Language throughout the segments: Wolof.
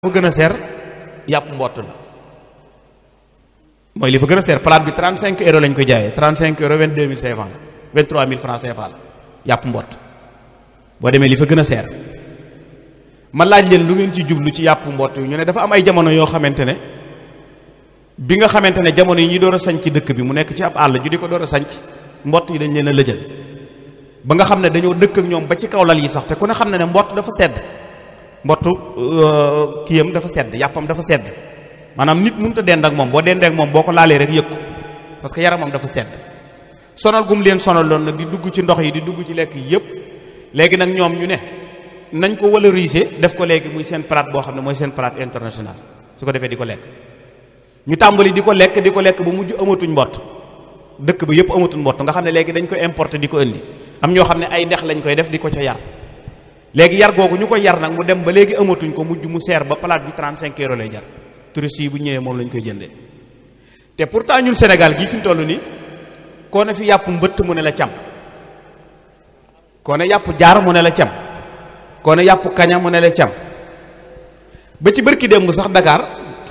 fa gën a seer yàpp mbott la mooy li fa gën a seer plate bi 35 euros lañ ko jaayee 35 euros 22 000 CFA la 23 000 francs CFA la yàpp mbott boo demee li fa gën a seer ma laaj leen lu ngeen ci jublu ci yàpp mbott yu ñu ne dafa am ay jamono yoo xamante ne bi nga xamante ne jamono yi ñuy door a sañc dëkk bi mu nekk ci ab àll ju di ko door a sañc mbott yi dañ leen a lëjal ba nga xam ne dañoo dëkk ak ñoom ba ci kaw lal yi sax te ku ne xam ne ne mbott dafa sedd mbottu kiyam dafa sedd yàppam dafa sedd maanaam nit mënut a dend ak moom boo dendee ak moom boo ko laalee rek yëg ko parce que yaramam dafa sedd sonal gum leen sonal loon nag di dugg ci ndox yi di dugg ci lekk yëpp léegi nag ñoom ñu ne nañ ko valoriser def ko léegi muy seen plat boo xam ne mooy seen plat international su ko defee di ko lekk ñu tàmbali di ko lekk di ko lekk ba mujj amatuñ mbott dëkk ba yëpp amatuñ mbott nga xam ne léegi dañ ko importer di ko indi am ñoo xam ne ay dex lañ koy def di ko ca yar léegi yar googu ñu ko yar nag mu dem ba léegi amatuñ ko mujj mu seer ba palaat bi 35 euros lay jar touristes yi bu ñëwee moom lañ koy jëndee te pourtant ñun Sénégal gii fi mu toll nii koo ne fi yàpp mbëtt mu ne la cam koo ne yàpp jaar mu ne la cam koo ne yàpp kaña mu ne la cam ba ci bërki démb sax Dakar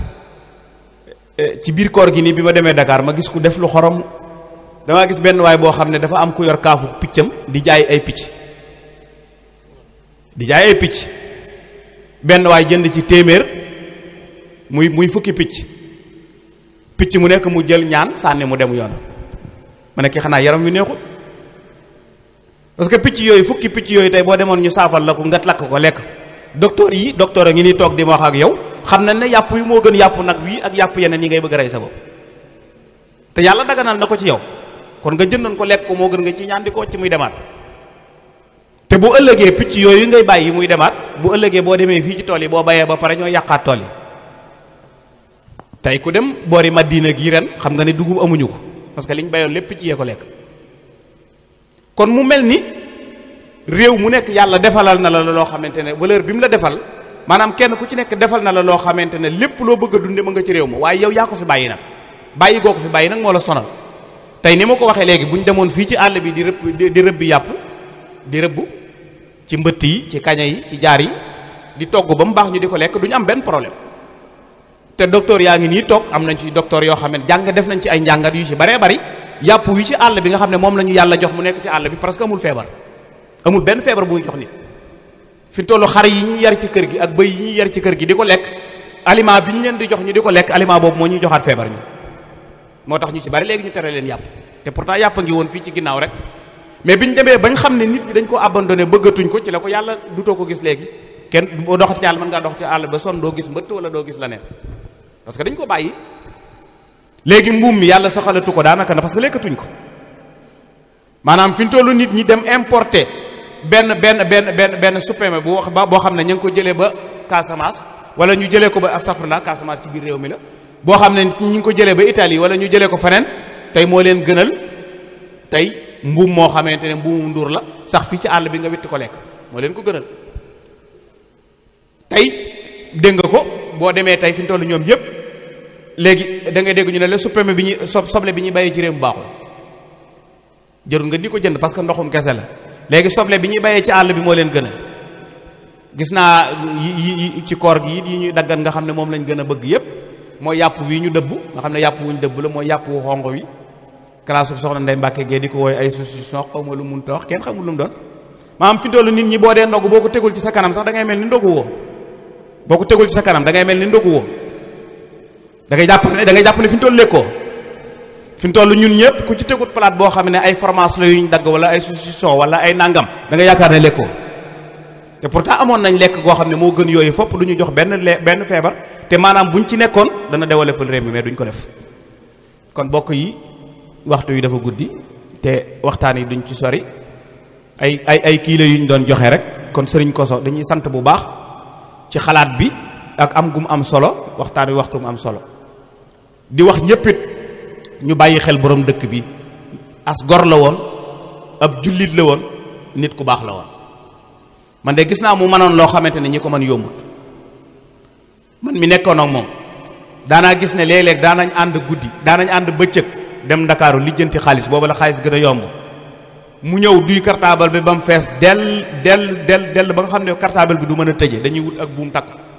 ci biir koor gi nii bi ma demee Dakar ma gis ku def lu xorom damaa gis benn waay boo xam ne dafa am ku yor kaafu piccam di jaay ay picc di jaay ay picc benn waay jënd ci téeméer muy muy fukki picc picc mu nekk mu jël ñaan sànni mu dem yoonam ma ne ki xanaa yaram wi neexul parce que picc yooyu fukki picc yooyu tey boo demoon ñu saafal la ko nga lakk ko lekk docteur yi docteur a ngi nii toog di ma wax ak yow xam nañ ne yàpp wi moo gën yàpp nag wii ak yàpp yeneen yi ngay bëgg a rey sa bopp te yàlla daganal na ko ci yow kon nga jëndoon ko lekk ko moo gën nga ci ñaan di ko ci muy demaat te bu ëllëgee picc yooyu ngay bàyyi muy demaat bu ëllëgee boo demee fii ci tool yi boo bayee ba pare ñoo yàqaat tool yi tey ku dem boori Madina gi ren xam nga ne dugub amuñu ko parce que liñ bayoon lépp picc yee ko lekk kon mu mel ni réew mu nekk yàlla defalal na la loo xamante ne valeur bi mu la defal maanaam kenn ku ci nekk defal na la loo xamante ne lépp loo bëgg a dunde ma nga ci réew ma waaye yow yaa ko fi bàyyi nag bàyyi goo ko fi bàyyi nag moo la sonal tey ni ma ko waxee léegi bu ñu demoon fii ci àll bi di rëbb di rëbbi yàpp di rëbb ci mbëtt yi ci kaña yi ci jaar yi di togg ba mu baax ñu di ko lekk du ñu am benn problème te docteur yaa ngi nii toog am nañ ci docteur yoo xam ne jàng def nañ ci ay njàngat yu ci baree bari yàpp wi ci àll bi nga xam ne moom la ñu yàlla jox mu nekk ci àll bi parce que amul feebar amul benn feebar bu ñu jox nit fi tollu xar yi ñuy yar ci kër gi ak bëy yi ñuy yar ci kër gi di ko lekk aliment bi ñu leen di jox ñu di ko lekk aliment boobu moo ñuy joxaat feebar ñu moo tax ñu ci bari léegi ñu tere leen yàpp te pourtant yàpp ngi woon fii ci ginnaaw rek mais bi ñu demee bañ xam ne nit ñi dañ ko abandonné bëggatuñ ko ci la ko yàlla dutoo ko gis léegi kenn boo doxat ci àll mën ngaa dox ci àll ba son doo gis mbëtt wala doo gis la neen parce que dañ ko bàyyi léegi mbuum mi yàlla saxalatu ko daanaka na parce que lekkatuñ ko maanaam fi ñu tollu nit ñi dem importer benn benn benn benn benn supplément bu wax ba boo xam ne ñu ngi ko jëlee ba Casamance wala ñu jëlee ko ba astafurlah Casamance ci biir réew mi la boo xam ne ñu ngi ko jëlee ba Italie wala ñu jëlee ko feneen tey moo leen gënal tey mbuum moo xamante ne mbuumu nduur la sax fii ci àll bi nga witti ko lekk moo leen ko gënal tey dégg nga ko boo demee tey fi ñu toll ñoom yépp léegi da ngay dégg ñu ne la supplément bi ñuy so soble bi ñuy bàyyee ci réew mu baaxul jërul nga di ko jënd parce que ndoxum kese la léegi soble bi ñuy bàyyee ci àll bi moo leen gënal gis naa yi yi ci koor gi yi ñuy daggan nga xam ne moom lañ gën a bëgg yépp mooy yàpp wi ñu dëbb nga xam ne yàpp wuñ dëbb la mooy yàpp wu xonq wi classe soxna Ndeye Mbacke Gueye di ko wooy ay saucisson xaw ma lu mun ta wax kenn xamul lu mu doon maanaam fi tollu nit ñi boo dee ndogu boo ko tegul ci sa kanam sax da ngay mel ni ndogu woo boo ko tegul ci sa kanam da ngay mel ni ndogu woo da ngay jàpp ne da ngay jàpp ne fi ñu toll lekkoo fi ñu toll ñun ñëpp ku ci tegut palaat boo xam ne ay fromage la yuñ dagg wala ay saucisson wala ay nangam da nga yaakaar ne lekkoo te pourtant amoon nañ lekk goo xam ne moo gën yooyu fopp du ñu jox benn le benn feebar te maanaam buñ ci nekkoon dana développer réew mi mais duñ ko def kon bokk yi waxtu yi dafa guddi te waxtaan yi duñ ci sori ay ay ay kii la yuñ doon joxe rek kon sëriñ Koso dañuy sant bu baax ci xalaat bi ak am gum am solo waxtaan wi waxtu mu am solo di wax ñëppit ñu bàyyi xel borom dëkk bi as gor la woon ab jullit la woon nit ku baax la woon man de gis naa mu mënoon loo xamante ne ñi ko mën yombut man mi nekkoon ak moom daanaa gis ne léeg-léeg daanañ ànd guddi daanañ ànd bëccëg dem ndakaaru lijjanti xaalis booba la xaalis gën a yomb mu ñëw duy cartable bi ba mu fees del del del del ba nga xam ne cartable bi du mën a tëje dañuy wut ak buum takk